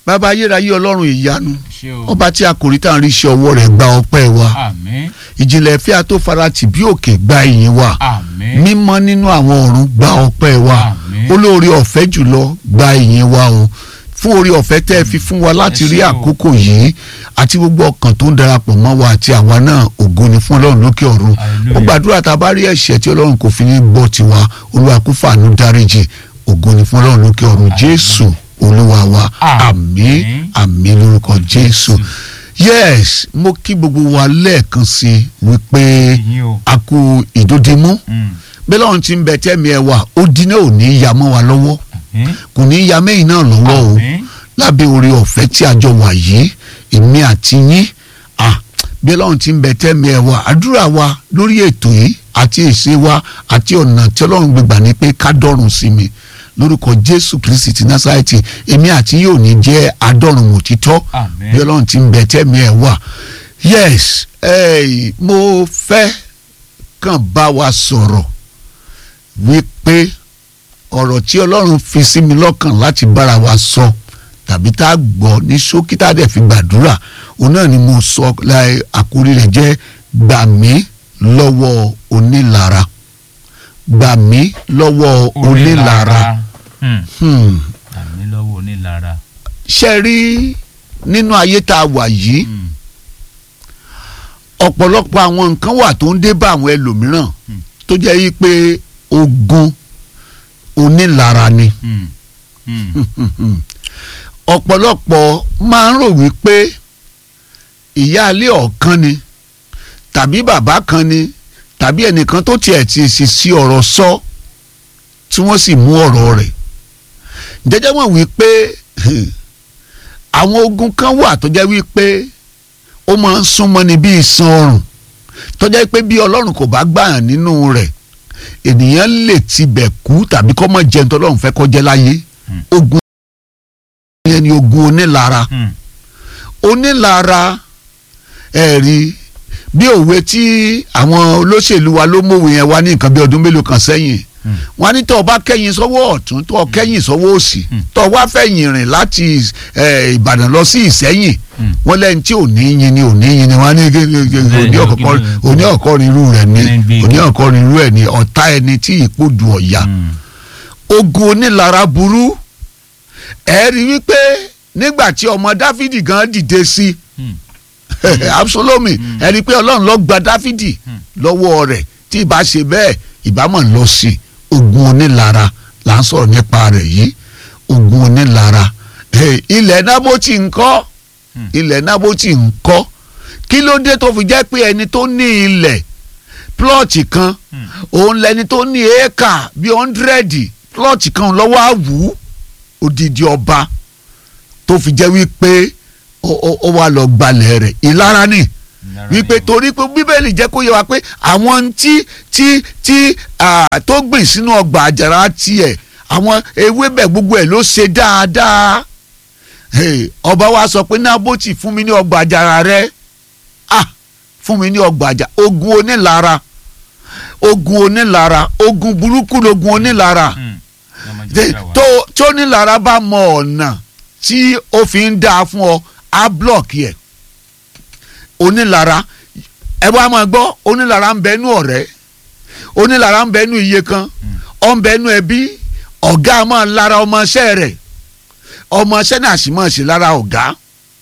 bàbá ayérayé ọlọ́run ìyanu ṣé o ọba tí a kò rí tá à ń rí iṣẹ́ ọwọ́ rẹ̀ gba ọpẹ́ wa àmín ìjìnlẹ̀ ìfẹ́ àtòfaratì bí òkè gba ìyìn wa àmín mímọ́ nínú àwọn ọ̀run gba ọpẹ́ wa Àmín. olóore ọ̀fẹ́ jùlọ gba ìyìn wa o fún oore ọ̀fẹ́ tẹ́ ẹ fi fún wa láti Ẹ rí ṣé o. àkókò yìí àti gbogbo ọkàn tó ń darapọ̀ mọ́ wa àti àwa náà ògo ni fún ọlọ́run lókè ọ̀run Hallelujah. ó gbàdúrà tá a bá rí ẹ̀ṣẹ̀ tí ọlọ́run kò fi ní gbọ́ tiwa olúwa kó fàánú dáríjì ògo ni fún ọlọ́run lókè ọ̀run jésù olúwa wa àmín Àmín. àmín lórúkọ jésù yes mo kí gbogbo wa lẹ́ẹ̀kan sí i wípé ìyìn o a kú ìdódimú Mm. bẹ́ẹ̀ lọ́run ti ń bẹ tẹ́mi ẹ wà ó dín náà ò ní í ya mọ́ wa lọ́wọ́ àmín kò ní í ya mẹ́yìn náà lọ́wọ́ o àmín lábẹ́ oore ọ̀fẹ́ tí a jọ wà yìí èmi àti yín ah bẹ́ẹ̀ lọ́run ti ń bẹ tẹ́mi ẹ wà àdúrà wa lórí ètò yìí àti èsè wa àti ọ̀nà tí ọlọ́run gbégbà ní pé ká dọ́run sí mi lórúkọ jésù kristi ti násàrẹ́tì èmi àti yóò ní jẹ́ adọ́run òtítọ́ àmín bí ọlọ́run ti ń bẹ tẹ́mi ẹ̀ wà yes eh, mo fẹ́ kàn bá wa sọ̀rọ̀ wípé ọ̀rọ̀ tí ọlọ́run fi sí mi lọ́kàn láti bára wa sọ tàbí tá a gbọ́ ní ṣókí tá a dẹ̀ fi gbàdúrà òun náà ni mo sọ láì àkórí rẹ̀ jẹ́ gbà mí lọ́wọ́ onílara gbà mí lọ́wọ́ onílara Mm. hmm. àmín lọ́wọ́ onílara ṣe rí nínú ayé tá a wà yìí Mm. ọ̀pọ̀lọpọ̀ àwọn nǹkan wà tó ń dé bá àwọn ẹlòmíràn Hmm. tó jẹ́ yí pé ogun onílara ni Mm. Mm. ọ̀pọ̀lọpọ̀ máa ń rò wípé ìyáálé ọ̀kan ni tàbí bàbá kan ni tàbí ẹnìkan tó tiẹ̀ ti sì sí ọ̀rọ̀ sọ tí wọ́n sì mú ọ̀rọ̀ rẹ̀ jẹ́jẹ́ mọ̀ wípé àwọn ogun kan wà tó jẹ́ wípé ó máa ń súnmọ́ ni bí iṣan ọrùn tó jẹ́ pé bí ọlọ́run kò bá gbàyàn nínú rẹ̀ ènìyàn lè tibẹ̀ kú tàbí kọ́ mọ́ jẹun tó ọlọ́run fẹ́ kó jẹ́ láyé Hmm. ogun yẹn ni ogun onílara Mm. onílara ẹ̀rí bí òwe tí àwọn olóṣèlú wa ló mọ̀wé yẹn wá ní nǹkan bí ọdún mélòó kan sẹ́yìn Mm. wọ́n ní tó o bá kẹ́yìn sọ́wọ́ ọ̀tún tó o kẹ́yìn sọ́wọ́ òsì Mm. tó o wá fẹ̀yìn rìn láti eh, Ìbàdàn lọ sí Ìsẹ́yìn Mm. wọ́n lẹ́yìn tí ò ní yin ni ò ní yin ni wọ́n á ní kí- kí- kí- Bẹ́ẹ̀ni, òní o, ọ̀kọ́kọ́ kí ni- òní ọ̀kọ́rin irú rẹ̀ ni Kí ni ń gbé òní igi? ọ̀kọ́rin irú ẹ̀ ni ọ̀tá ẹni tí ìpòdù ọ̀yà Mm. ogun onílara burú ẹ rí wípé nígbà tí ọmọ dáfídì gan dìde sí Mm. absalomi ẹ rí i pé ọlọ́run ló gba dáfídì lọ́wọ́ rẹ̀ tí ìbá ṣe bẹ́ẹ̀ ìbá mọ̀ lọ sí ogun onílara là ń sọ̀rọ̀ nípa rẹ̀ yìí ogun onílara Eh, ilẹ̀ nábòtì ń kọ́ Hmm. ilẹ̀ nábòtì ń kọ́ kí ló dé tó fi jẹ́ pé ẹni tó ní ilẹ̀ plọ́ọ̀tì kan Mm. òun lẹni tó ní éékà bíi ọ̀ndrẹ́dì plọ́ọ̀tì kan lọ́wọ́ àwù odidi ọba tó fi jẹ́ wípé ó ó- ó wà lọ gbalẹ̀ rẹ̀ ìlara ni Ìlara wípé ni o. torí pé bíbélì jẹ́ kó yé wa pé àwọn tí tí tí ah, tó gbìn sínú ọgbà àjàrà tiẹ̀ àwọn ewébẹ̀ gbogbo ẹ̀ ló ṣe dáadáa Hey, ọba wa sọ pé nábòtì fún mi ní ọgbà àjàrà rẹ ah fún mi ní ọgbà àjàrà ogun onílara ogun onílara ogun burúkú logun onílara Mm. Ọmọ De- Jésù àwa. tó tó nílara bá mọ ọ̀nà tí ó fi ń dáa fún ọ á blọọkì ẹ̀ onílara ẹ wá máa gbọ́ onílara ń bẹnu ọ̀rẹ́ onílara ń bẹnu iye kan ọ̀ ń bẹnu ẹbí ọ̀gá máa lára ọmọọṣẹ́ rẹ̀ ọmọọṣẹ́ náà sì máa ṣe lára ọ̀gá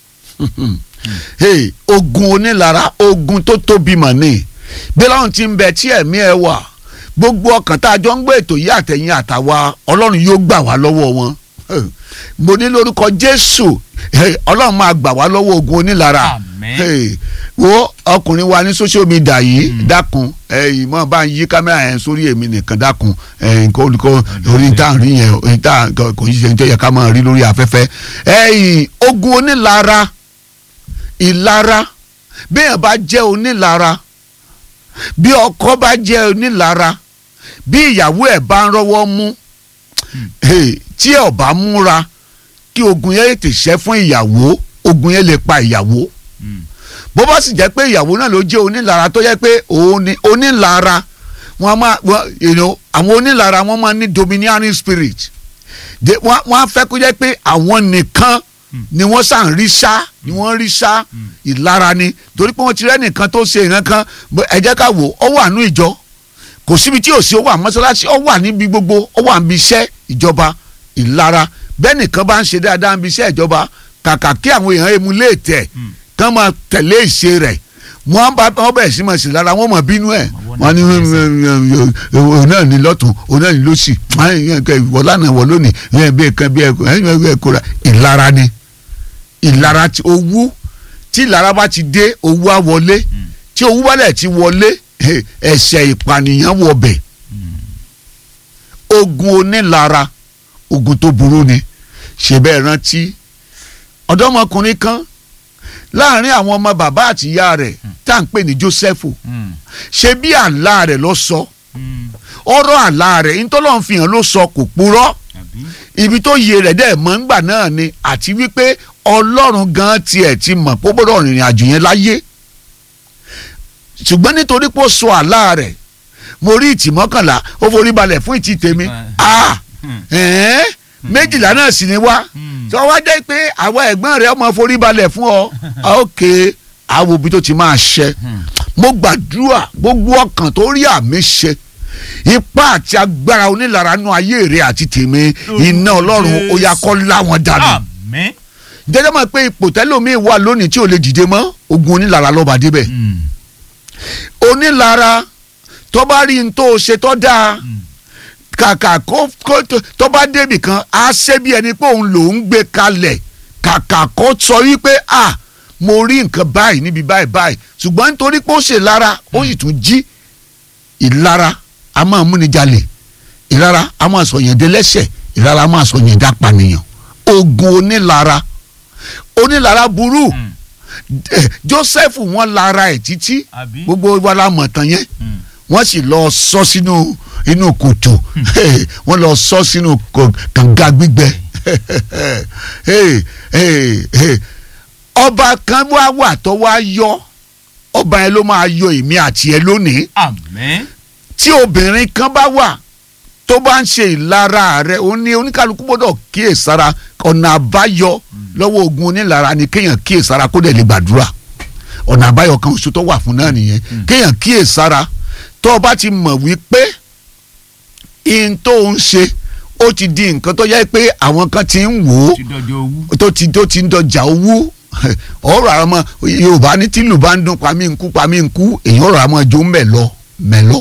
hey, ogun onílara ogun tó tóbi mọ̀ ni bí láwọn ti ń bẹ tí ẹ̀mí ẹ wà gbogbo ọkàn tá a jọ ń gbé ètò yìí àtẹ̀yìn àtàwa ọlọ́run yóò gbà wá lọ́wọ́ wọn mo ní lórúkọ jésù hey, ọlọ́run máa gbà wá lọ́wọ́ ogun onílara Àmín. hey, wo ọkùnrin wa ní social media yìí dákun ẹyìn mọ bá ń yí kámẹ́rà yẹn sórí èmi nìkan dákun ẹyìn kó kó orí tá à ń rí yẹn orí tá à kò ní ṣe ń tẹ́yẹ ká máa rí lórí afẹ́fẹ́ ẹyìn ogun onílara ìlara béèyàn bá jẹ́ onílara bí ọkọ bá jẹ́ onílara bí ìyàwó ẹ̀ bá ń rọ́wọ́ mú hey, tí ẹ̀ ò bá múra kí ogun yẹn tè ṣẹ́ fún ìyàwó ogun yẹn lè pa ìyàwó Mm. bó bá sì jẹ́ pé ìyàwó náà ló jẹ́ onílara tó jẹ́ pé òun ni onílara wọn máa wọn you know àwọn onílara wọn máa ní domineering spirit De- wọn wọn á fẹ́ kó jẹ́ pé àwọn nìkan ni wọ́n sàn rí sá ni wọ́n rí sá ìlara ni torí pé wọ́n ti rẹ́nìkan tó ṣe ìran kan bó- ẹ jẹ́ ká wò ó wà nú ìjọ kò síbi tí ò sí ó wà mọ́sálásí ó wà níbi gbogbo ó wà níbi iṣẹ́ ìjọba ìlara bẹ́ẹ̀ nìkan bá ń ṣe dáadáa níbi iṣẹ́ ìjọba kàkà kí àwọn èèyàn emu lè tẹ̀ kán máa tẹ̀lé ìṣe rẹ̀ wọ́n bá wọ́n bẹ̀rẹ̀ sí máa sì lára wọ́n mọ̀ bínú ẹ̀ wọ́n ní òun náà ní lọ́tún òun náà ní lọ́sì wọ́n lánàá wọ́n lónìí ẹ̀ bí ẹ̀kan bí ẹ̀kọ́ ra ìlara ni ìlara ti owú tí ìlara bá ti dé owú á wọlé tí owú bá dẹ̀ ti wọlé eh, ẹ̀ṣẹ̀ ìpànìyàn wọbẹ̀ ogun onílara ogun tó burú ni ṣe bẹ́ẹ̀ rántí ọ̀dọ́mọkùnrin kan láàrin àwọn ọmọ bàbá àti ìyá rẹ̀ tá à ń pè ní Jósẹ́fù Mm. ṣe bí àlá rẹ̀ ló sọ Mm. ọ̀rọ̀ àlá rẹ̀ ntọ́lọ́run fi hàn ló sọ kò purọ́ àbí ibi tó yẹ rẹ̀ dẹ̀ mọ́ ńgbà náà ni àti wípé ọlọ́run gan tiẹ̀ ti mọ̀ pé ó gbọ́dọ̀ rìnrìn àjò yẹn láyé ṣùgbọ́n nítorí pé ó sọ àlá rẹ̀ mo rí ìtì mọ́kànlá ó forí balẹ̀ fún ìtì tèmi ah Hmm. ẹ̀ẹ́n méjìlá náà sì ni wá Hmm. tí wọ́n wá jẹ́ pé àwọn ẹ̀gbọ́n rẹ̀ ọmọ forí balẹ̀ fún ọ ok àwọn òbí tó ti máa ṣẹ Hmm. mo gbàdúrà gbogbo ọkàn tó rí àmì ṣe ipá àti agbára onílara nú ayé rẹ àti tèmi iná ọlọ́run ó yá kó láwọn dànù àmín. jẹjẹ mọ̀ pé ipò tẹ́lómi wà lónìí tí ò lè dìde mọ́ ogun onílara lọ́ba débẹ̀ Mm. onílara tó bá rí n tó ṣe tó dáa Mm. kàkà kó kó tó- tó bá débì kan á ṣe bí ẹni pé òun lòún gbé kalẹ̀ kàkà kó sọ wípé à mo rí nǹkan báyìí níbi báyìí báyìí ṣùgbọ́n nítorí pé ó ṣe lára ó sì tún jí ìlara a máa múni jalè ìlara a máa sọ yẹn dẹlẹ́ṣẹ̀ ìlara a máa sọ yẹn dápànìyàn ogun onílara onílara burú Mm. Eh, Joseph wọn lara ẹ̀ títí àbí. gbogbo wa la mọ̀ tán yẹn Mm. wọ́n sì lọ sọ sínú inú kòtò wọ́n lọ sọ sínú kò- kànga gbígbẹ Hey, hey, hey. ọba kan wá wà tó wá yọ ọba yẹn ló máa yọ èmi àti ẹ lónìí àmín. tí obìnrin kan bá wà tó bá ń ṣe ìlara rẹ̀ ó ní oníkálukú gbọ́dọ̀ kíyèsára ọ̀nà àbáyọ lọ́wọ́ ogun onílara ni kéèyàn kíyèsára kó dẹ̀ lè gbàdúrà ọ̀nà àbáyọ kan oṣù tó wà fún náà nìyẹn kéèyàn kíyèsára tó o bá ti mọ̀ wípé ihun tó ń ṣe ó ti di nǹkan tó yẹ pé àwọn kan ti ń wò ó ti dọjọ́ owó. tó ti tó ti ń dọjà owó ọ̀rọ̀ àwọn ọmọ yorùbá ní tìlù bá ń dún pamí nkú pamí nkú èyàn ọ̀rọ̀ àwọn ọjọ́ mẹ́lọ mẹ́lọ.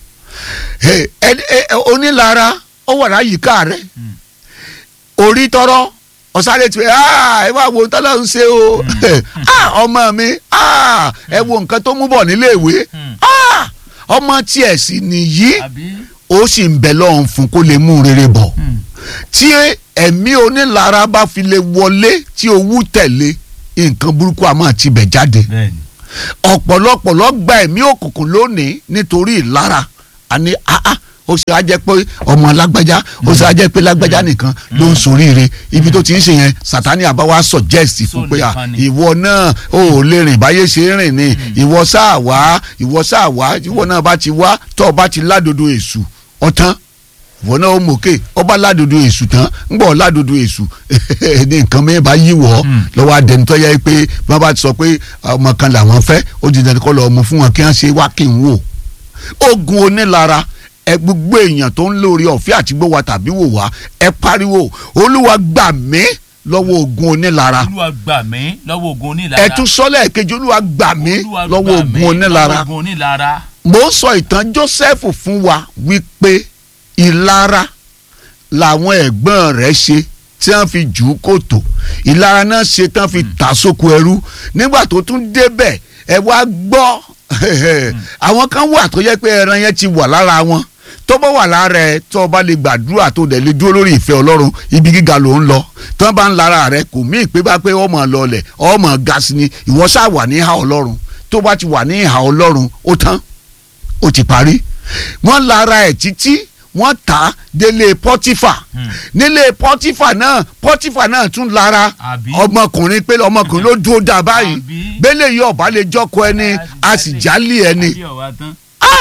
ẹ ẹ ẹ onílara ó wà láyìíká rẹ Mm. orí tọrọ ọ̀sáré tiẹ̀ ẹ wá wo tọ́lá ń ṣe o Ah, ọmọ mi ah, ẹ wo nǹkan tó mú bọ̀ níléèwé Mm. Ah, ọmọ tiẹ̀ sì nìyí àbí. ó sì ń bẹ lọ́hùn fún kó lè mú rere bọ̀ Mm. tí ẹ̀mí onílara bá fi lè wọlé tí owú tẹ̀lé nǹkan burúkú àmọ́ tibẹ̀ jáde bẹ́ẹ̀ni. ọ̀pọ̀lọpọ̀ ló gba ẹ̀mí òkùnkùn lónìí nítorí ìlara àní àá ó ṣe á jẹ́ pé ọmọ lágbájá ó ṣe á jẹ́ pé lágbájá nìkan ló ń soríire ibi tó ti ń ṣe yẹn sátani àbáwá suggest fún pé à nìkan ni. ìwọ náà ó lè rìn báyé ṣe ń rìn ni ìwọ sáà wá ìwọ sáà wá ìwọ náà bá ti wá tó o bá ti ládodo èṣù ọ̀tán ìwọ náà ó mọ̀ọ́kè ọba ládodo èṣù tán ń bọ̀ ládodo èṣù ní nǹkan mẹ́rin bá yí wọ̀ ọ́ Mm. lọ́wọ́ adẹnitọ́ yẹ pé wọ́n bá ti sọ pé ọmọ kan làwọn fẹ́ ó di dandan kọ́ lọ́ọ́ mú fún wọn kí wọ́n ṣe wá kí n wò ogun onílara ẹ gbogbo èèyàn tó ń lórí ọ̀fẹ́ àti gbówà tàbí wò wá ẹ pariwo olúwa gbà mí lọ́wọ́ ogun onílara olúwa gbà mí lọ́wọ́ ogun onílara. ẹ tún sọ́lẹ̀ kejì olúwa gbà mí Olúwa lọ́wọ́ gbà mí ogun onílara lọ́wọ́ ogun onílara. mo ń sọ ìtàn Joseph fún wa wípé ìlara làwọn ẹ̀gbọ́n rẹ̀ ṣe tí wọ́n fi jù ú kòtò ìlara náà ṣe tí wọ́n fi tà sóko ẹrú nígbà tó tún débẹ̀ ẹ wá gbọ́ àwọn kan wà tó yẹ pé ẹran yẹn ti wà lára wọn tó bá wà lára ẹ tó o bá lè gbàdúrà tó dẹ̀ lè dúró lórí ìfẹ́ ọlọ́run ibi gíga ló ń lọ tó bá ń lára rẹ kò mí ìpé bá pé ọmọ lọlẹ̀ ọmọ ga sí ni ìwọ ṣáà wà ní ìhà ọlọ́run tó bá ti wà ní ìhà ọlọ́run ó tán ó ti parí wọ́n lára ẹ̀ títí wọ́n tà á délé pọ́tífà Hmm. nílé pọ́tífà náà pọ́tífà náà tún lára Àbí? ọmọkùnrin pé ọmọkùnrin ló dúró dà báyìí Àbí? bẹ́lẹ̀ yìí ọ̀bá lè jọ́kọ ẹni a sì jálè ẹni Àbí ọ̀wá tán. ah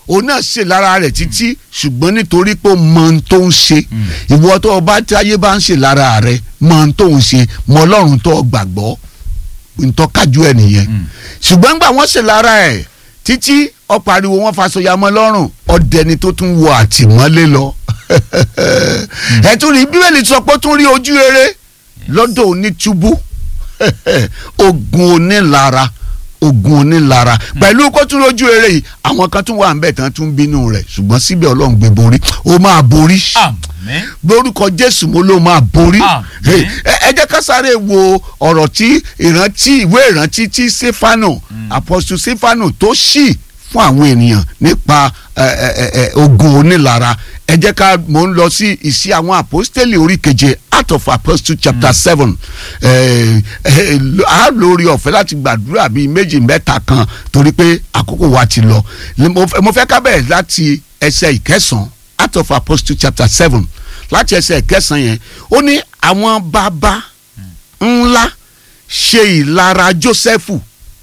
òun náà ṣe lára rẹ̀ títí ṣùgbọ́n nítorí pé ó mọ ohun tó ń ṣe ìwọ tó o bá táyé bá ń ṣe lára rẹ̀ mọ ohun tó ń ṣe mọ ọlọ́run tó o gbàgbọ́ ntọ́kájú ẹ̀ nìyẹn ṣùgbọ́n gbà wọ́n ṣe lára ẹ̀ títí ọ̀pariwo wọn faṣọyàmọ́ lọ́rùn ọ̀dẹni tó tún wọ àtìmọ́lé lọ ẹ̀ tún rí bíbélì sọ pé ó tún rí ojú rere lọ́dọ̀ onítúbú ogun onílara ogun onílara pẹ̀lú kó tún lójú eré yìí àwọn kan tún wà ń bẹ̀ tán tún bínú rẹ̀ ṣùgbọ́n síbẹ̀ ọlọ́run gbé borí ó máa borí àmín lórúkọ jésù mo ló máa borí Àmín. Hey, ẹ ẹ jẹ́ ká sáré wo ọ̀rọ̀ tí ìrántí ìwé ìrántí tí stefano apostle stefano tó ṣì fún àwọn ènìyàn nípa ẹ, ẹ, ẹ, ẹ, ogun onílara ẹ jẹ́ ká mò ń lọ sí ìsí àwọn apostoli orí keje act of apostle chapter seven ẹ, ẹ, a lórí ọ̀fẹ́ láti gbàdúrà bíi méjì mẹ́ta kan torí pé àkókò wa ti lọ mo fẹ́- mo fẹ́ ká bẹ̀rẹ̀ láti ẹsẹ̀ ìkẹsàn-án act of apostle chapter seven láti ẹsẹ̀ ìkẹsàn-án yẹn ó ní àwọn bàbá ńlá ṣe ìlara jósẹ́fù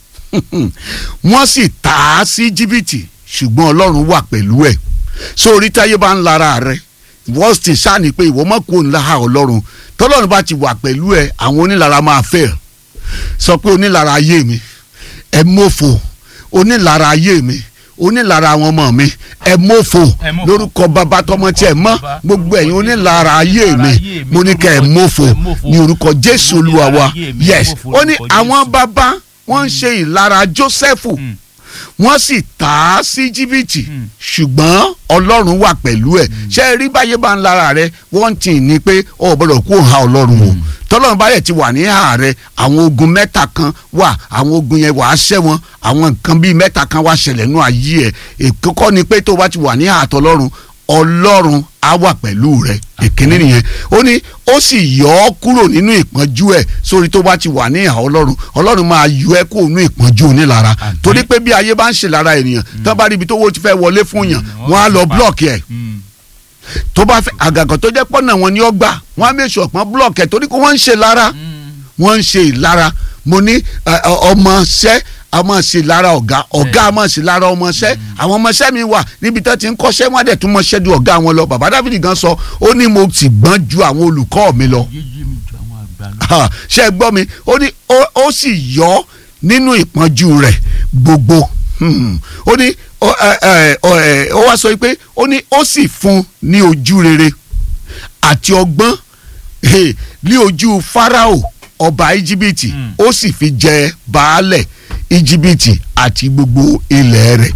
wọ́n sì tà á sí jìbìtì ṣùgbọ́n ọlọ́run wà pẹ̀lú ẹ̀ sórí táyé bá ń lara rẹ wọ́n ti sáni pé ìwọ mọ̀ kó ńlá ọlọ́run tọ́lọ́run bá ti wà pẹ̀lú ẹ̀ àwọn onílara máa fẹ́ sọ pé onílara ayé mi ẹ mọ̀fọ̀ onílara ayé mi onílara àwọn ọmọ mi ẹ mọ̀fọ̀ Ẹ mófò. lórúkọ bàbá tọmọ tí ẹ mọ Bàbá, gbogbo ẹ̀yin onílara ayé onílara mi ayé mi, mo ní kẹ́ ẹ lórúkọ mọ̀fọ̀ Jésù, ẹ mófò. ní orúkọ jésù olúwa wa Onílara ayé mi, ẹ yes mófò ó ní lórúkọ àwọn Jésù. bàbá wọ́n ń ṣe ìlara jósẹ́fù Mm. wọ́n sì tà á sí jìbìtì Mm. ṣùgbọ́n ọlọ́run wà pẹ̀lú ẹ̀ ṣé ẹ rí báyé bá ń lára rẹ wọ́n ti ní pé ọ gbọ́dọ̀ kó ha ọlọ́run o tọ́lọ́run báyẹ̀ ti wà ní hà rẹ àwọn ogun mẹ́ta kan wà àwọn ogun yẹn wàá ṣẹ́ wọn àwọn nǹkan bíi mẹ́ta kan wá ṣẹlẹ̀ nú ayé ẹ̀ èkókọ́ ni pé tó bá ti wà ní hà tọ́lọ́run ọlọ́run á wà pẹ̀lú rẹ ìkíní nìyẹn ó ní ó sì yọ ọ́ kúrò nínú ìpọ́njú ẹ̀ sórí tó bá ti wà ní ìhà ọlọ́run ọlọ́run máa yọ ẹ́ kúrò nínú ìpọ́njú onílara Àmín. torí pé bí ayé bá ń ṣe lára ènìyàn tó bá rí ibi tó wó ti fẹ́ wọlé fún yàn Mm, wọ́n á wọ́n lọ pa. blọ́ọ̀kì ẹ̀ Mm. tó bá fẹ́ àgàgàn tó jẹ́ pọ́nà wọn ni ó gbà wọ́n á mẹ́sọ̀ pọ́n blọ́ọ̀kì ẹ̀ torí pé wọ́n ń ṣe lára Mm. wọ́n ń ṣe ìlara mo ní ẹ, ọ- ọmọọṣẹ́ a máa ṣe lára ọ̀gá ọ̀gá a máa ṣe lára ọmọọṣẹ́ àwọn ọmọọṣẹ́ mi wà níbi tó ti ń kọ́ṣẹ́ wọ́n á dẹ̀ tún mọṣẹ́ ju ọ̀gá wọn lọ bàbá Dáfídì gan sọ ó ní mo sì gbọ́n ju àwọn olùkọ́ mi lọ yéyé mi ju àwọn àgbà lọ. Ha, ṣe é gbọ́ mi ó ní ó- ó sì yọ ọ́ nínú ìpọ́njú rẹ̀ gbogbo Hmm. ó ní ó ẹ, ẹ, ó ẹ, ó wá sọ pé ó ní ó sì fún un ní ojú rere àti ọgbọ́n eh, ní ojú Fáráò ọba íjíbítì Hmm. ó sì fi jẹ baálẹ̀ íjíbítì àti gbogbo ilẹ̀ rẹ̀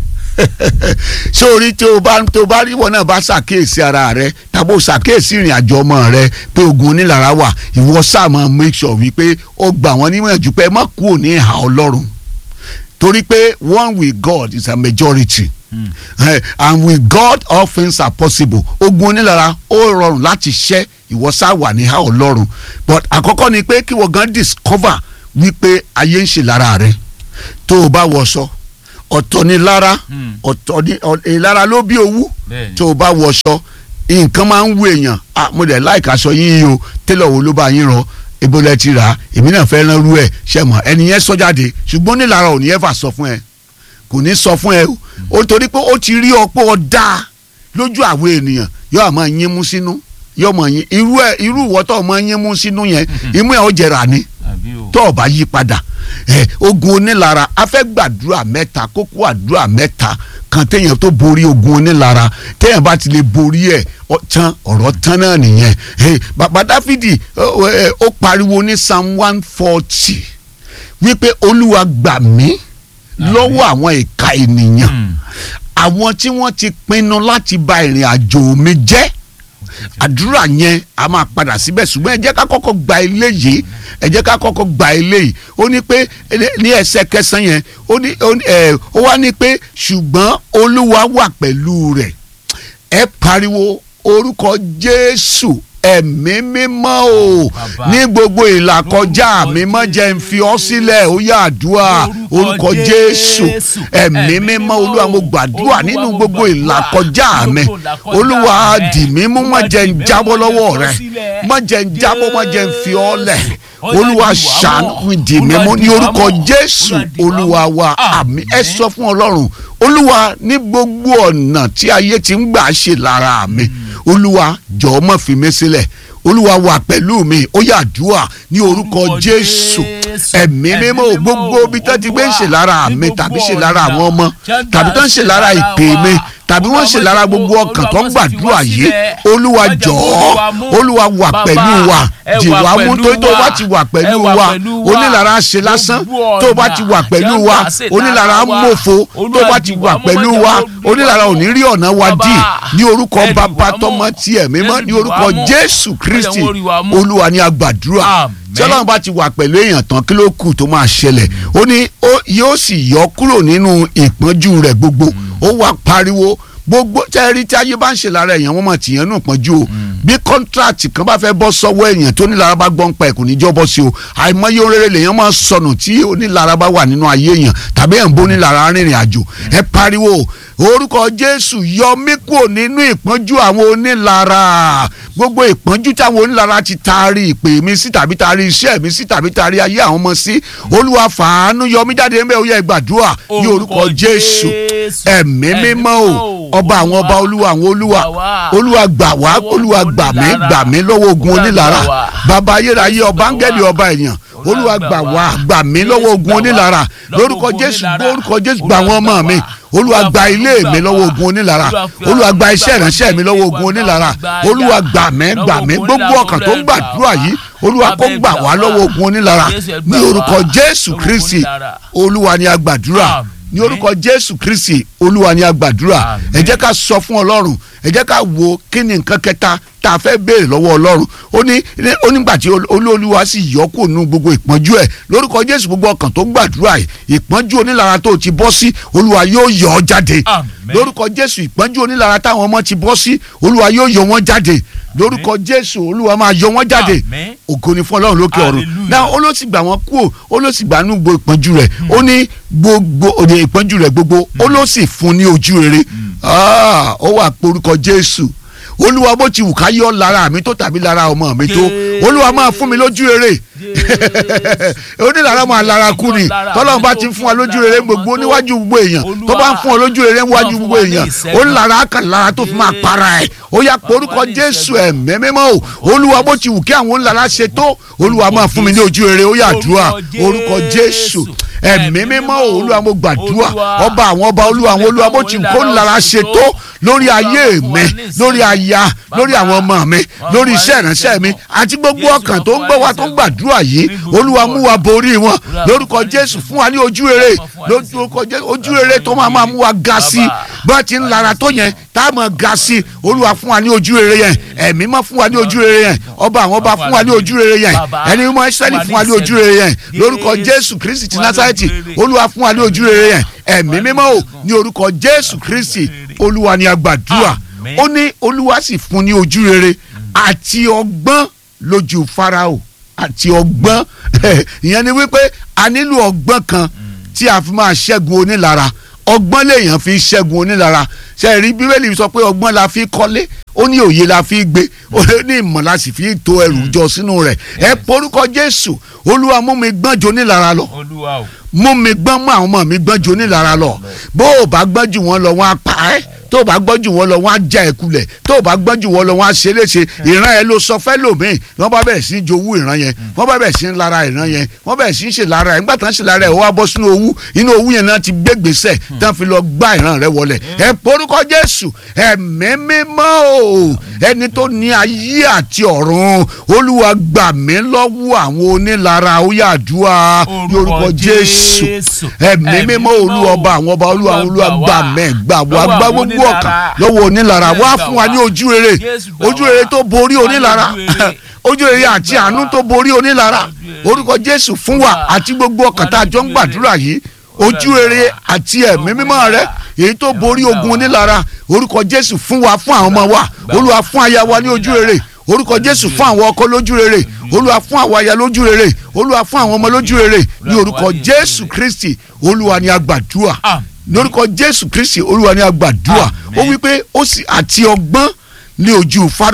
sórí tí o bá tó o bá rí wọn náà bá ṣàkíyèsí ara rẹ tàbí o ṣàkíyèsí ìrìn àjò ọmọ rẹ pé ogun onílara wà ìwọ sáà máa make sure wípé ó gbà wọ́n nímọ̀jú pé ẹ má kúrò ní ìhà ọlọ́run torí pé one with God is a majority Mm. Eh, and with God all things are possible ogun onílara ó rọrùn láti ṣẹ́ ìwọ sáà wà ní ìhà ọlọ́run but àkọ́kọ́ ni pé kí wọ́n gan discover wípé ayé ń ṣe lára rẹ tó o bá wọṣọ ọ̀tọ̀ ni lára Mm. ọ̀tọ̀ ni ọ̀- ìlara ló bí owú Bẹ́ẹ̀ni. tó o bá wọṣọ nǹkan máa ń wú èèyàn ah mo dẹ̀ láìka aṣọ yín yìí o tẹ́lẹ̀ wo ló bá yín rán ebo lẹ ti rà á èmi náà fẹ́ rán rú ẹ̀ ṣe mọ̀ ẹni yẹn sọ jáde ṣùgbọ́n nílara ò ní ẹ̀ fà sọ fún ẹ kò ní sọ fún ẹ o ó torí pé ó ti rí ọ pé ọ dáa lójú àwọn ènìyàn yóò máa yín mú sínú yóò máa yín irú ẹ irú ìwọ́tọ̀ máa yín mú sínú yẹn imú ẹ ó jẹrà ni àbí o. tó o bá yí padà ẹ ogun onílara a fẹ́ gbàdúrà mẹ́ta kókó àdúrà mẹ́ta kan téèyàn tó borí ogun onílara téèyàn bá ti lè borí ẹ̀ ọ tán ọ̀rọ̀ tán náà nìyẹn ẹ bàbá dáfídì ó ẹ, ó pariwo ní psalm one forty wípé olúwa gbà mí lọ́wọ́ àwọn ìka ènìyàn Mm. àwọn tí wọ́n ti pinnu láti ba ìrìn àjò mi jẹ́ àdúrà yẹn a máa padà síbẹ̀ ṣùgbọ́n ẹ jẹ́ ká kọ́kọ́ gba eléyìí ẹ jẹ́ ká kọ́kọ́ gba eléyìí ó ní pé ele- ní ẹsẹ̀ kẹsàn-án yẹn ó ní ó ní, ẹ, ó wá ní pé ṣùgbọ́n olúwa wà pẹ̀lú rẹ̀ ẹ pariwo orúkọ jésù ẹ̀mí mímọ́ o Bàbá. ní gbogbo ìlàkọjá Lórúkọ mi má jẹ́ ń fi ọ́ Jésù. sílẹ̀ ó yá àdúrà Lórúkọ orúkọ jésù Jésù. ẹ̀mí Ẹ̀mí mímọ́ mímọ́ olúwa mo o. gbàdúrà Olúwa nínú mo gbogbo gbàdúrà. ìlàkọjá mi Gbogbo ìlàkọjá olúwa mi. dì mí mú má Olúwa jẹ́ ń dì mí mú, jábọ́ má jẹ́ lọ́wọ́ fi ọ́ rẹ sílẹ̀. má jẹ́ ń jábọ́ má jẹ́ ń fi ọ́ lẹ̀ olúwa ṣàánú mi dì mí mú ní orúkọ jésù olúwa wa àmín ẹ sọ fún ọlọ́run olúwa ní gbogbo ọ̀nà tí ayé ti ń gbà ṣe lára mi olúwa jọ̀ọ́ má fi mí sílẹ̀ olúwa wà pẹ̀lú mi ó yá àdúrà ní orúkọ jésù ẹ̀mí mímọ́ gbogbo ibi tó ti gbé ń ṣe lára mi tàbí ṣe lára àwọn ọmọ tàbí tó ń ṣe lára ìpè mi tàbí wọ́n ṣe lára gbogbo ọkàn tó ń gbàdúrà yìí olúwa jọ̀ọ́ olúwa wà pẹ̀lú wa jìwà mú tó tó bá ti wà pẹ̀lú wa onílára ṣe lásán tó bá ti wà pẹ̀lú wa onílára mòfo tó bá ti wà pẹ̀lú wa onílára ò ní rí ọ̀nà wa dì ní orúkọ bàbá tọmọ tiẹ̀ mímọ́ ní orúkọ jésù kristi olúwa ní agbàdúrà tí ọlọ́run bá ti wà pẹ̀lú èèyàn tán kí ló kù tó máa ṣẹlẹ̀ ó ní yóò sì yọ kúrò nínú ìpọ́njú rẹ̀ gbogbo ó wá pariwo gbogbo tẹ́rí tí ayé bá ń ṣe lára èèyàn wọ́n mọ̀ tìyẹn nù pọ́njú o bí kọ́ńtrátì kan bá fẹ́ bọ́ sọ́wọ́ èèyàn tó nílara bá gbọ́n pa ẹ̀kùn níjọ́ bọ́ sí o àìmọye oréré lèèyàn máa sọnù tí onílara bá wà nínú ayé èèyàn tàbí ẹ̀ ń bó nílara rìnrìn àjò ẹ pariwo orúkọ jésù yọ mí kúrò nínú ìpọ́njú àwọn onílara gbogbo ìpọ́njú táwọn onílara ti taari ìpè mi sí tàbí taari iṣẹ́ mi sí tàbí taari ayé àwọn ọmọ sí olúwa fàánú yọ mí jáde ńbẹ ó yẹ gbàdúrà ní orúkọ jésù ẹ̀mí mímọ́ o ọba àwọn ọba olúwa àwọn olúwa olúwa gbà wá olúwa gbà mí gbà mí lọ́wọ́ ogun onílara bàbá ayérayé ọba áńgẹ́lì ọba ènìyàn olúwa gbà wá gbà mí lọ́wọ́ ogun onílara lórúkọ jésù lórúkọ jésù gbà wọ́n mọ́ mi olúwa gba ilé mi lọ́wọ́ ogun onílara olúwa gba iṣẹ́ ìránṣẹ́ mi lọ́wọ́ ogun onílara olúwa gbà mí gbà mí gbogbo ọkàn tó ń gbàdúrà yìí olúwa kó gbà wá lọ́wọ́ ogun onílara ní orúkọ jésù kristi olúwa ni a gbàdúrà ní orúkọ jésù kristi olúwa ni a gbàdúrà ẹ jẹ́ ká sọ fún ọlọ́run ẹ jẹ́ ká wo kí ni nǹkan kẹta tá a fẹ́ béèrè lọ́wọ́ ọlọ́run ó ní onígbà tí olúwa sì yọ kó nu gbogbo ìpọ́njú ẹ̀ lórúkọ jésù gbogbo ọkàn tó gbàdúrà yìí ìpọ́njú onílara tó ti bọ́ sí olúwa yóò yọ ọ́ jáde lórúkọ jésù ìpọ́njú onílara táwọn ọmọ ti bọ́ sí olúwa yóò yọ wọ́n jáde lórúkọ jésù olúwa máa yọ wọ́n jáde ògo ni fún ọlọ́run lókè ọ̀run náà ó ló sì gbà wọ́n kú ó ló sì gbà nú gbogbo ìpọ́njú rẹ̀ ó ní gbogbo òde ìpọ́njú rẹ̀ gbogbo ó ló sì fún ní ojú rere ó wà pé orúkọ jésù olúwa bó ti wù ká yọ lára mi tó tàbí lára ọmọ mi tó olúwa máa fún mi lójú rere onílára máa lára kú ni tọ́lọ́run bá ti fún wa lójú rere gbogbo níwájú gbogbo èèyàn tó bá ń fún ọ lójú rere níwájú gbogbo èèyàn onílára kan lára tó fi máa para ẹ̀ ó yá porúkọ jésù ẹ̀mí mímọ́ o olúwa bó ti wù kí àwọn onílára ṣe tó olúwa máa fún mi ní ojú rere ó yá àdúrà orúkọ jésù ẹ̀mí mímọ́ o olúwa mo gbàdúrà ọba àwọn ọba olúwa àwọn olúwa bó ti wù kó onílára ṣe tó lórí ayé mi lórí aya lórí àwọn ọmọ mi lórí iṣẹ́ ìránṣẹ́ mi àti gbogbo ọkàn tó ń gbọ́ wa tó ń gbàdúrà yìí olúwa mú wa borí wọn lórúkọ jésù fún wa ní ojú rere lórúkọ jésù ojú rere tó máa máa mú wa ga sí i bá ti ń lara tó yẹn tá a máa ga sí i olúwa fún wa ní ojú rere yẹn ẹ̀mí mọ́ fún wa ní ojú rere yẹn ọba àwọn ọba fún wa ní ojú rere yẹn ẹni mọ́ ìsẹ́lì fún wa ní ojú rere yẹn lórúkọ jésù kristi ti násárẹ́tì olúwa fún wa ní ojú rere yẹn ẹ̀mí mímọ́ o ní orúkọ jésù kristi olúwa ni a gbàdúrà ó ní olúwa sì fún ní ojú rere àti ọgbọ́n lójú farao àti ọgbọ́n ìyẹn ni wípé a nílò ọgbọ́n kan tí a fi máa ṣẹ́gun onílara ọgbọ́n lèèyàn fi ṣẹ́gun onílara ṣe rí bíbélì sọ pé ọgbọ́n la fi kọ́lé ó ní òye la fi gbé ó ní ìmọ̀ la sì fi to ẹrù jọ sínú rẹ̀ ẹ porúkọ jésù olúwa mú mi gbọ́n jù onílara lọ mú mi gbọ́n mú àwọn ọmọ mi gbọ́n jù onílara lọ bó o bá gbọ́n jù wọ́n lọ wọ́n á pa ẹ́ tó o bá gbọ́n jù wọ́n lọ wọ́n á já ẹ kulẹ̀ tó o bá gbọ́n jù wọ́n lọ wọ́n á ṣe léṣe ìran ẹ ló sọ fẹ́ lòmíì wọ́n bá bẹ̀rẹ̀ sí í jowú ìran yẹn wọ́n bá bẹ̀rẹ̀ sí í lara ìran yẹn wọ́n bẹ̀rẹ̀ sí í ṣe lára ẹ̀ nígbà tán ṣe lára ẹ̀ ó wá bọ́ sínú owú inú owú yẹn náà ti gbé gbèsè tán fi lọ gbá ìran rẹ wọlẹ̀ ẹ porúkọ Jésù ẹ̀mí mímọ́ o ẹni tó ní ayé àti ọ̀run Olúwa gbà mí lọ́wọ́ àwọn onílara ó yá àdúrà lórúkọ Jésù ẹ̀mí mímọ́ Olúwa ọba àwọn ọba Olúwa Olúwa gbà mẹ́ gbà wá gbá gbogbo ọkàn lọ́wọ́ onílara wá fún wa ní ojú rere ojú rere tó borí onílara ojú rere àti àánú tó borí onílara orúkọ Jésù fún wa àti gbogbo ọkàn tá a jọ ń gbàdúrà yìí ojú rere àti ẹ̀mí mímọ́ rẹ èyí tó borí ogun onílara orúkọ Jésù fún wa fún àwọn ọmọ wa Olúwa fún aya wa ní ojú rere orúkọ Jésù fún àwọn ọkọ lójú rere Olúwa fún àwọn aya lójú rere Olúwa fún àwọn ọmọ lójú rere ní orúkọ Jésù Kristi Olúwa ni a gbàdúrà lórúkọ Jésù Kristi Olúwa ni a gbàdúrà ó wí pé ó sì àti ọgbọ́n ní ojú Fáráò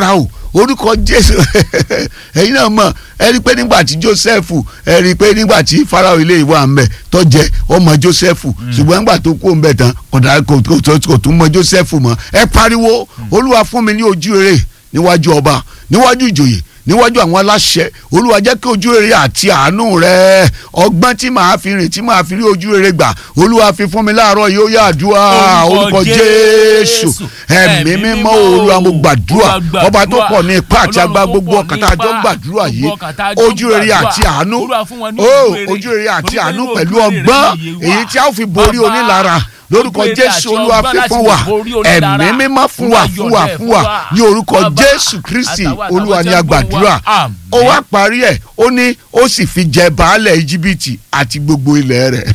orúkọ jésù ẹ̀yin náà mọ̀ ẹ rí i pé nígbà tí joseph ẹ rí i pé nígbà tí farao ilé ìwà ń bẹ tó jẹ ọmọ joseph ṣùgbọ́n nígbà tó kú ń bẹ tán kódà kò kò- kò tún mọ joseph mọ́ ẹ pariwo olúwa fún mi ní ojú rere níwájú ọba níwájú ìjòyè níwájú àwọn aláṣẹ olúwa jẹ́ kí ojú rere àti àánú rẹ ọgbọ́n tí màá fi rìn tí màá fi rí ojú rere gbà olúwa fi fún mi láàárọ̀ yìí ó yá àdúrà orúkọ jésù ẹ̀mí mímọ́ olúwa mo gbàdúrà ọba tó pọ̀ ní ipá àti agbá gbogbo ọkàn tá a jọ gbàdúrà yìí ojú rere àti àánú ó ojú rere àti àánú pẹ̀lú ọgbọ́n èyí tí a ó fi borí onílara lórúkọ jésù olúwa fi fún wa ẹ̀mí mímọ́ fún wa fún wa fún wa ní orúkọ jésù kristi olúwa ni a gbàdúrà ó wá parí ẹ̀ ó ní ó sì fi jẹ baálẹ̀ íjíbítì àti gbogbo ilẹ̀ rẹ̀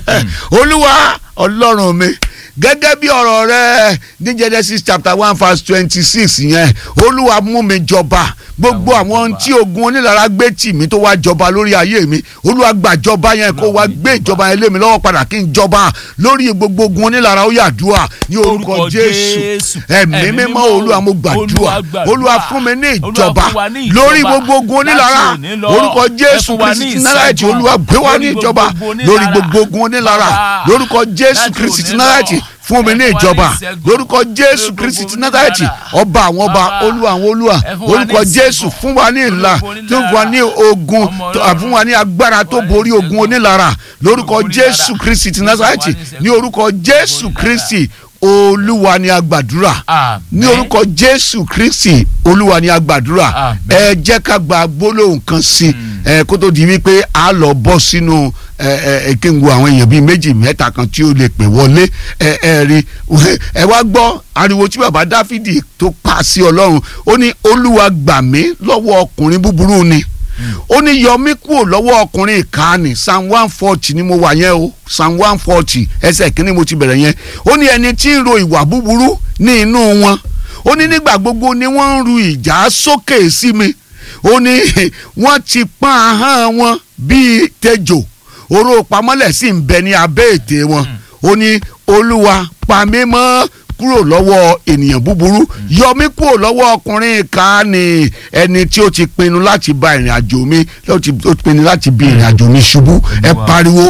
olúwa ọlọ́run mi gẹ́gẹ́ bí ọ̀rọ̀ rẹ ní genesis chapter one verse twenty six yẹn olúwa mú mi jọba gbogbo àwọn ohun tí ogun onílara gbé tì mí tó wá jọba lórí ayé mi olúwa gbàjọba yẹn kó wá gbé ìjọba yẹn lé mi lọ́wọ́ padà kí n jọba lórí gbogbo ogun onílara ó yàdúrà ní orúkọ jésù ẹ̀mí mímọ́ olúwa mo gbàdúrà olúwa fún mi ní ìjọba lórí gbogbo ogun onílara orúkọ jésù kristi náírà olúwa gbé wá ní ìjọba lórí gbogbo ogun onílara lórúkọ jésù kristi náírà fún mi ní ìjọba lórúkọ jésù kristi ti nazareti ọba àwọn ọba olúwa àwọn olúwa orúkọ jésù fún wa ní ìlà tó fún wa ní ogun tó- fún wa ní agbára tó borí ogun onílara lórúkọ jésù kristi ti nazareti ní orúkọ jésù kristi olúwa ni a gbàdúrà ní orúkọ jésù kristi olúwa ni a gbàdúrà Amen. ẹ jẹ́ ká gba gbólóhùn kan sí i ẹ kó tó di wípé a lọ bọ́ sínú ẹ ẹ ẹ kí n wo àwọn èèyàn bíi méjì mẹ́ta kan tí ó lè pè wọlé ẹ ẹ rí ẹ wá gbọ́ ariwo tí bàbá dáfídì tó pa sí ọlọ́run ó ní olúwa gbà mí lọ́wọ́ ọkùnrin búburú ni ó ní yọ mí kúrò lọ́wọ́ ọkùnrin ìkànnì psalm one forty ni mo wà yẹn o psalm one forty ẹsẹ̀ kínní mo ti bẹ̀rẹ̀ yẹn ó ní ẹni tí ń ro ìwà búburú ní inú wọn ó ní nígbà gbogbo ni wọ́n ń ru ìjà sókè sí mi ó ní wọ́n ti pọ́n ahọ́n wọn bíi tejò oró pamọ́lẹ̀ sì ń bẹ ní abẹ́ ètè wọn ó ní olúwa pa mí mọ́ kúrò lọ́wọ́ ènìyàn búburú yọ mí kúrò lọ́wọ́ ọkùnrin ìkànnì ẹni tí ó ti pinnu láti ba ìrìn àjò mi ó ti ó ti pinnu láti bi ìrìn àjò mi ṣubú ẹ Olúwa. pariwo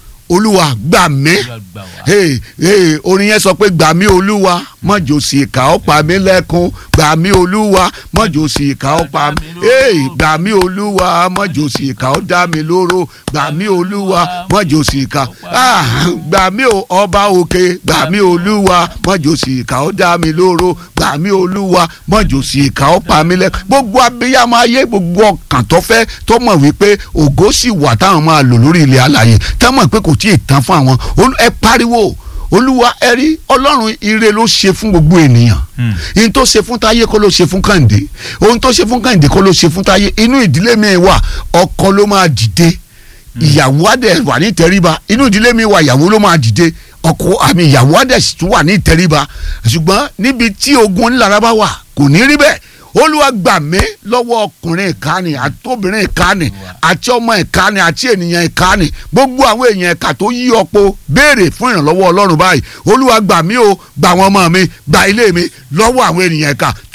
olúwa gbà mí hey, hey, orin yẹn sọ pé gbà mí olúwa mọ̀jọ sí ìka ó pa mí lẹ́kún gbà mí olúwa mọ̀jọ sí ìka ó pa mí hey, gbà mí olúwa mọ̀jọ sí ìka ó dá mi lóró gbà mí olúwa mọ̀jọ sí ìka ah, gbà mí o ọba òkè gbà mí olúwa mọ̀jọ sí ìka ó dá mi lóró gbà mí olúwa mọ̀jọ sí ìka ó pa mí lẹ́kún gbogbo abiyamọ ayé gbogbo ọkàn tó fẹ́ tó mọ̀ wípé ògo sì wà táwọn máa lò lórí ilẹ̀ alàyè tá mọ̀ pé kò tí ì tán fún àwọn Olú- ẹ pariwo olúwa ẹ rí ọlọ́run ire ló ṣe fún gbogbo ènìyàn ohun tó ṣe fún táyé kọ́ ló ṣe fún kàǹdé ohun tó ṣe fún kàǹdé kọ́ ló ṣe fún táyé inú ìdílé mi wà ọkọ ló máa dìde ìyàwó adẹ wà ní ìtẹríba inú ìdílé mi wà ìyàwó ló máa dìde ọkọ àmì ìyàwó adẹ sì tún wà ní ìtẹríba ṣùgbọ́n níbi tí ogun onílára bá wà kò ní rí bẹ́ẹ̀ olúwa gbà mí lọ́wọ́ ọkùnrin ìkànnì àtòbìnrin ìkànnì àti ọmọ ìkànnì àti ènìyàn ìkànnì gbogbo àwọn èèyàn ẹ̀ka tó yí ọ̀pọ̀ béèrè fún ìrànlọ́wọ́ ọlọ́run báyìí olúwa gbà mí o gbà àwọn ọmọ mi gbà ilé mi lọ́wọ́ àwọn ènìyàn ẹ̀ka tó